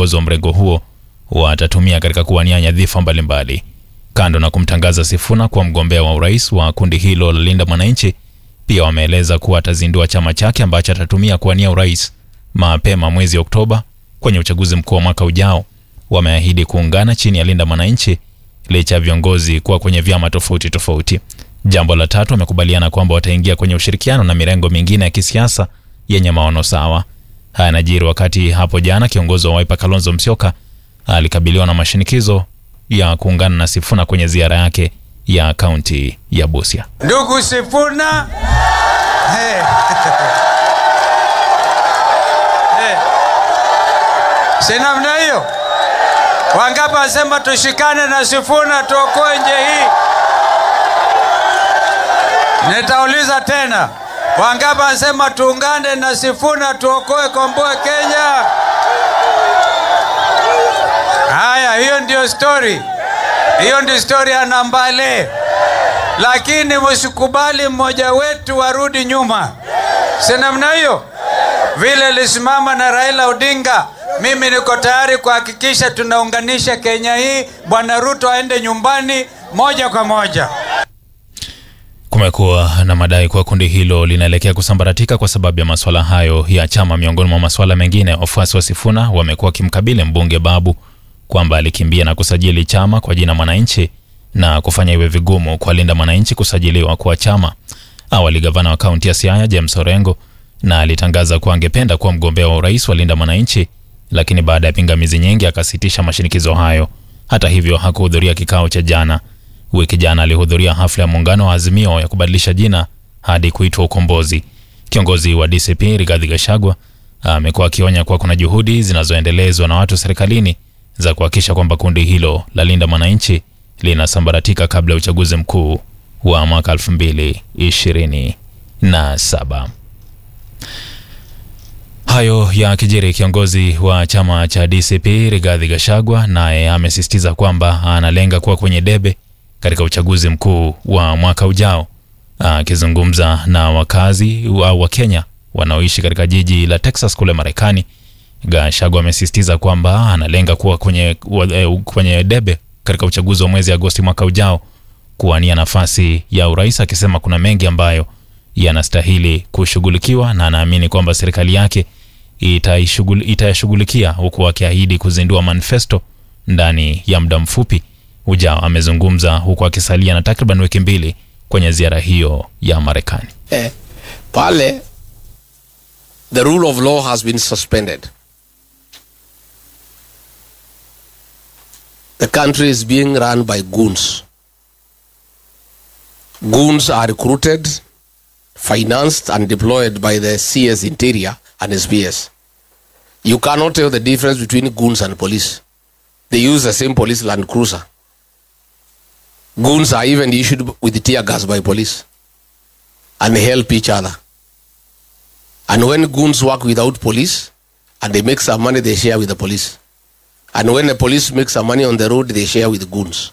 viongozi wa mrengo huo watatumia katika kuwania nyadhifa mbalimbali. Kando na kumtangaza Sifuna kuwa mgombea wa urais wa kundi hilo la Linda Mwananchi, pia wameeleza kuwa atazindua chama chake ambacho atatumia kuwania urais mapema mwezi Oktoba kwenye uchaguzi mkuu wa mwaka ujao. Wameahidi kuungana chini ya Linda Mwananchi licha ya viongozi kuwa kwenye vyama tofauti tofauti. Jambo la tatu, wamekubaliana kwamba wataingia kwenye ushirikiano na mirengo mingine ya kisiasa yenye maono sawa. Haya yanajiri wakati hapo jana kiongozi wa Wiper Kalonzo Musyoka alikabiliwa na mashinikizo ya kuungana na Sifuna kwenye ziara yake ya kaunti ya Busia. Ndugu Sifuna, hey. hey. si namna hiyo? Wangapi wasema tushikane na Sifuna tuokoe nje hii? Nitauliza tena, wangapi wasema tuungane na Sifuna tuokoe Komboe Kenya? Haya, hiyo ndio story, hiyo ndio story ya Nambale, lakini msikubali mmoja wetu warudi nyuma, si namna hiyo? Vile lisimama na Raila Odinga, mimi niko tayari kuhakikisha tunaunganisha Kenya hii. Bwana Ruto aende nyumbani moja kwa moja. Kumekuwa na madai kuwa kundi hilo linaelekea kusambaratika kwa sababu ya masuala hayo ya chama. Miongoni mwa masuala mengine, wafuasi wa Sifuna wamekuwa wakimkabili mbunge Babu kwamba alikimbia na kusajili chama kwa jina Mwananchi na kufanya iwe vigumu kwa Linda Mwananchi kusajiliwa kwa chama. Awali gavana wa kaunti ya Siaya James Orengo na alitangaza kuwa angependa kuwa mgombea wa urais wa Linda Mwananchi, lakini baada ya pingamizi nyingi akasitisha mashinikizo hayo. Hata hivyo hakuhudhuria kikao cha jana. Wiki jana alihudhuria hafla ya muungano wa Azimio ya kubadilisha jina hadi kuitwa Ukombozi. Kiongozi wa DCP Rigathi Gachagua amekuwa akionya kuwa kuna juhudi zinazoendelezwa na watu serikalini za kuhakikisha kwamba kundi hilo la Linda Mwananchi linasambaratika kabla ya uchaguzi mkuu wa mwaka 2027. Hayo ya kijiri, kiongozi wa chama cha DCP Rigathi Gachagua naye amesisitiza kwamba analenga kuwa kwenye debe katika uchaguzi mkuu wa mwaka ujao. Akizungumza na wakazi au wa Kenya wanaoishi katika jiji la Texas kule Marekani, Gachagua amesisitiza kwamba analenga kuwa kwenye, kwenye debe katika uchaguzi wa mwezi Agosti mwaka ujao kuwania nafasi ya urais, akisema kuna mengi ambayo yanastahili kushughulikiwa na anaamini kwamba serikali yake itayashughulikia, huku akiahidi kuzindua manifesto ndani ya muda mfupi ujao. Amezungumza huku akisalia na takriban wiki mbili kwenye ziara hiyo ya Marekani. Eh, pale the rule of law has been suspended. The country is being run by goons. Goons are recruited, financed, and deployed by the CS Interior and SPS. You cannot tell the difference between goons and police. They use the same police Land Cruiser. Goons are even issued with tear gas by police and they help each other. And when goons work without police and they make some money, they share with the police. And when the police make some money on the road, they share with goons.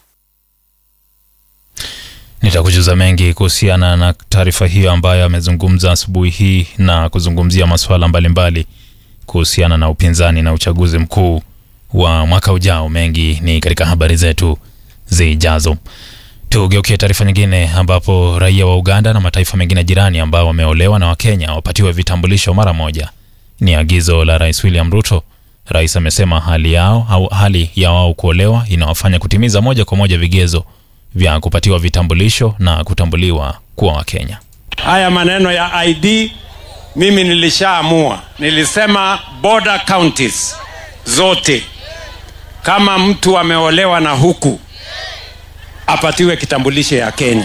Nitakujuza mengi kuhusiana na taarifa hiyo ambayo amezungumza asubuhi hii na kuzungumzia masuala mbalimbali kuhusiana na upinzani na uchaguzi mkuu wa mwaka ujao. Mengi ni katika habari zetu zijazo. Tugeukie taarifa nyingine, ambapo raia wa Uganda na mataifa mengine jirani ambao wameolewa na Wakenya wapatiwe vitambulisho mara moja. Ni agizo la Rais William Ruto. Rais amesema hali yao au hali ya wao kuolewa inawafanya kutimiza moja kwa moja vigezo vya kupatiwa vitambulisho na kutambuliwa kuwa Wakenya. Haya maneno ya ID mimi nilishaamua, nilisema border counties zote, kama mtu ameolewa na huku apatiwe kitambulisho ya Kenya.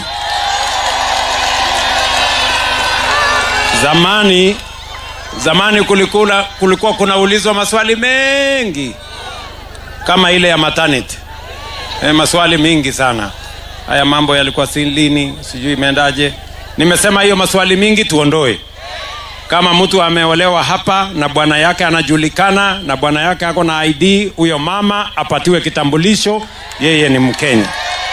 Zamani zamani kulikula, kulikuwa kunaulizwa maswali mengi kama ile ya maternity e, maswali mingi sana. Haya mambo yalikuwa si lini, sijui imeendaje. Nimesema hiyo maswali mingi tuondoe. Kama mtu ameolewa hapa na bwana yake anajulikana na bwana yake ako na ID, huyo mama apatiwe kitambulisho, yeye ni Mkenya.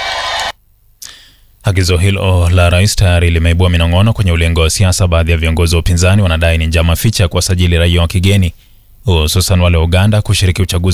Agizo hilo la rais tayari limeibua minong'ono kwenye ulingo wa siasa. Baadhi ya viongozi wa upinzani wanadai ni njama ficha ya kuwasajili raia wa kigeni, hususan wale wa Uganda kushiriki uchaguzi